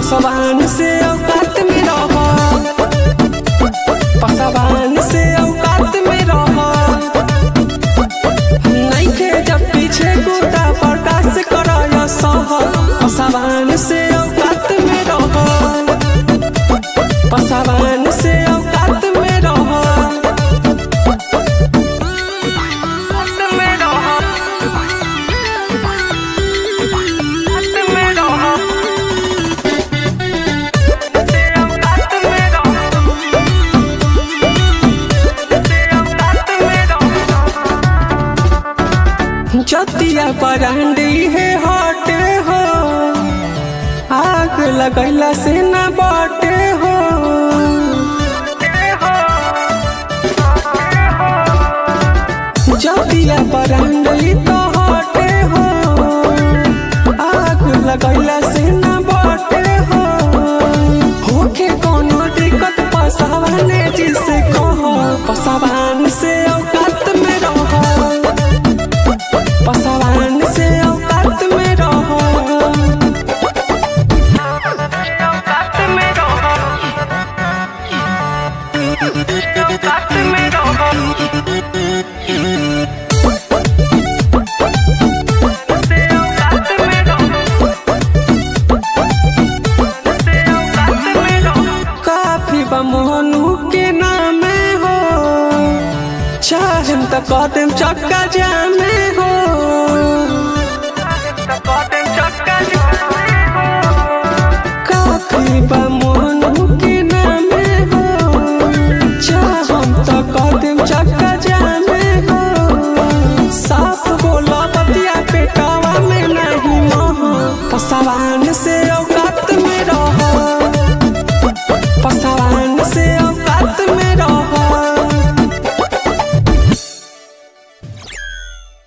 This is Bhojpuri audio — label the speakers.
Speaker 1: पसवान से औकात में रह पसवान से औकात में रह नइखे जब पीछे गुदा बर्दाश्त कर सह पसवान से औकात में रह पसवान से औकात में रह जतिया बरांडी है हटे हो आग लगैला से न बटे हो जतिया बरांडी तो हटे हो आग लगैला से न बटे हो होके कोनो दिक्कत पसावाने जिसे कहो पसावान से औकात में रहो पसवान से औकात में रहो औकात में रहो औकात में रहो से औकात में रहो से औकात में रहो काफी बमोनू के नामे हो चाहम त कदम चक्का जामे हो काफी बमोनू के नामे हो चाहम त कदम चक्का